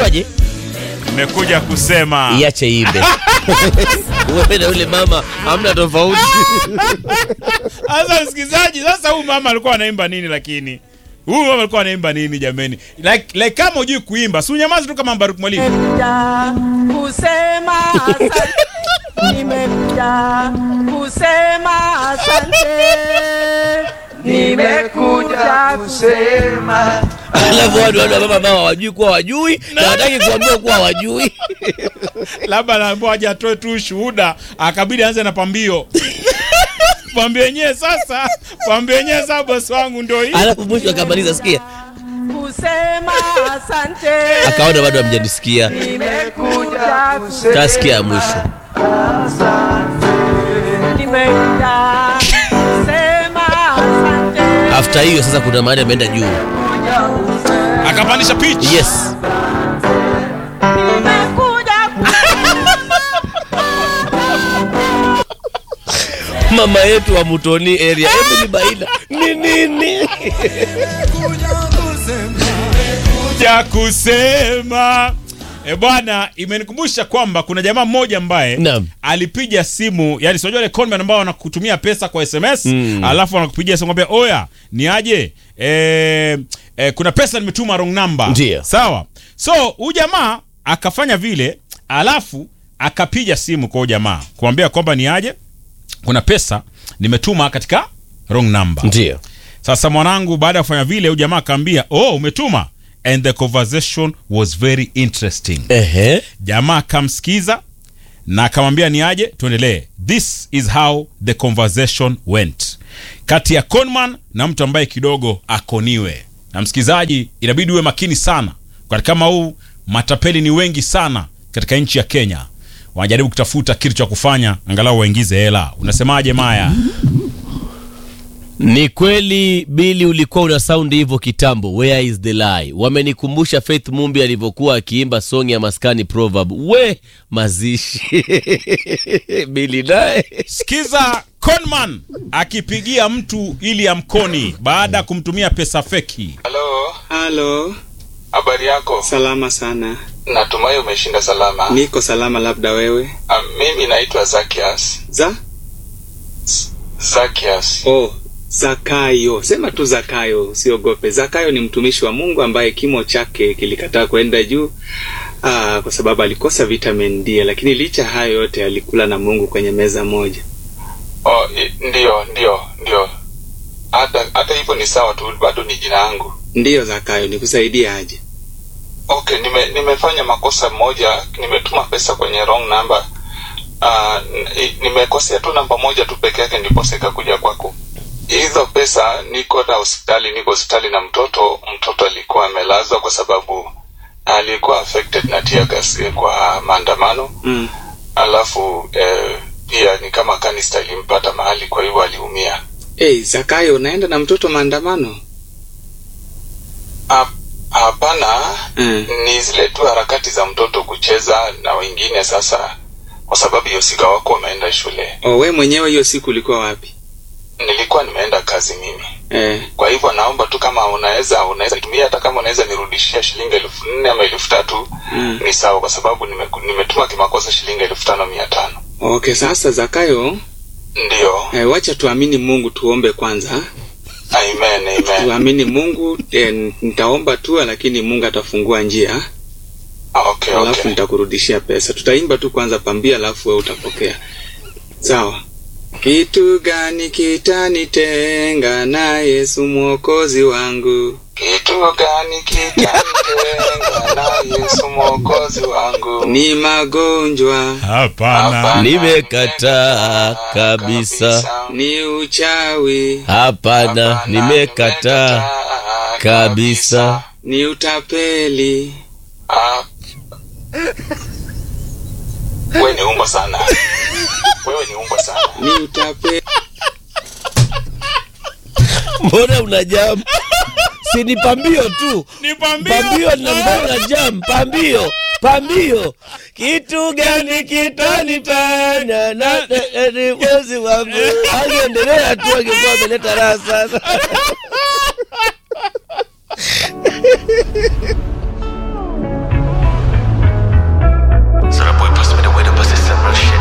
Unasemaje? Nimekuja kusema Iache iimbe. Wewe na yule mama hamna tofauti. Sasa msikilizaji, sasa huyu mama alikuwa anaimba nini lakini? Huyu mama alikuwa anaimba nini jameni? Like, like kama hujui kuimba, si unyamazi tu kama Mbaruk Mwalimu. Nimekuja kusema asante. Nimekuja kusema asante. Nimekuja kusema Alafu watu wale mama ambao hawajui kuwa wajui na hataki kuambiwa kuwa hawajui. Labda anaambiwa aje atoe tu ushuhuda, akabidi aanze na pambio. pambio yenyewe sasa, pambio yenyewe sasa bosi wangu ndio hii. Alafu mwisho akamaliza sikia. kusema asante. Akaona bado hamjanisikia. Nimekuja kusema Kasikia ya mwisho. Nimekuja kusema asante. After hiyo sasa kuna mahali ameenda juu. Akapandisha pitch. Yes. Nimekuja Mama yetu wa Mutoni area Emily Baila. Ni nini? ya kusema E bwana, imenikumbusha kwamba kuna jamaa mmoja ambaye Naam. alipiga simu, yani sio wale conman ambao wanakutumia pesa kwa SMS Mm. alafu wanakupigia simu kwambia oya, ni aje e, e, kuna pesa nimetuma wrong number. Ndiyo. Sawa. So huyu jamaa akafanya vile, alafu akapiga simu kwa huyu jamaa kumwambia kwamba ni aje, kuna pesa nimetuma katika wrong number. Ndio. Sasa mwanangu, baada ya kufanya vile, huyu jamaa akaambia oh, umetuma and the conversation was very interesting. Ehe. Jamaa akamsikiza na akamwambia ni aje, tuendelee. This is how the conversation went kati ya conman na mtu ambaye kidogo akoniwe. Na msikizaji, inabidi uwe makini sana kwa kama huu, matapeli ni wengi sana katika nchi ya Kenya, wanajaribu kutafuta kitu cha kufanya angalau waingize hela. Unasemaje Maya? Ni kweli Bili, ulikuwa una saundi hivyo kitambo. Where is the lie? Wamenikumbusha Faith Mumbi alivyokuwa akiimba song ya maskani proverb. We mazishi Bili naye Sikiza conman akipigia mtu ili amkoni baada ya kumtumia pesa feki. Halo, Halo, habari yako? salama sana. Natumai umeshinda salama. Niko salama, labda wewe. Ah, mimi naitwa Zakias. Za? Zakias. Oh, Zakayo. Sema tu Zakayo, usiogope. Zakayo ni mtumishi wa Mungu ambaye kimo chake kilikataa kwenda juu ah, kwa sababu alikosa vitamin D, lakini licha hayo yote alikula na Mungu kwenye meza moja. Oh, i- ndio, ndio, ndio. Hata hata hivyo ni sawa tu, bado ni jina yangu. Ndiyo Zakayo, nikusaidie aje? Okay, nime, nimefanya makosa moja, nimetuma pesa kwenye wrong number. Uh, nimekosea tu namba moja tu peke yake ndipo sikakuja kwako. Hizo pesa niko na hospitali, niko hospitali na mtoto. Mtoto alikuwa amelazwa kwa sababu alikuwa affected na tear gas kwa maandamano. Mm. Alafu eh, pia ni kama kanista ilimpata mahali, kwa hivyo aliumia. Hey, Zakayo, unaenda na mtoto maandamano? Hap- Hapana, Mm. ni zile tu harakati za mtoto kucheza na wengine. Sasa kwa sababu hiyo sika wako wameenda shule, Oh, we mwenyewe hiyo siku ulikuwa wapi? nilikuwa nimeenda kazi mimi. Eh, Kwa hivyo naomba tu kama unaweza unaweza tumia, hata kama unaweza nirudishia shilingi elfu nne ama elfu tatu mm. ni sawa, kwa sababu nimeku- nimetuma kimakosa shilingi elfu tano mia tano. Okay, sasa Zakayo, Ndio, eh, wacha tuamini Mungu, tuombe kwanza. amen, amen. tuamini Mungu eh, nitaomba tu, lakini Mungu atafungua njia, Ah, Okay, alafu okay. nitakurudishia pesa. Tutaimba tu kwanza pambia, alafu wewe utapokea. Sawa. Kitu gani kitanitenga na Yesu mwokozi wangu? Kitu gani kitanitenga na Yesu mwokozi wangu? Ni magonjwa, Hapana. Hapana, Nimekataa kabisa. ni uchawi, hapana, Hapana, nimekataa kabisa. ni utapeli. Ah. Wewe ni umbo sana. Wewe ni umbo sana. Ni utapeli. Mbona una jam? Si ni pambio tu. Ni pambio. Pambio na mbona jam? Pambio. Pambio. Kitu gani kitanitana na ni mwezi wangu? Angeendelea tu angekuwa ameleta raha sana.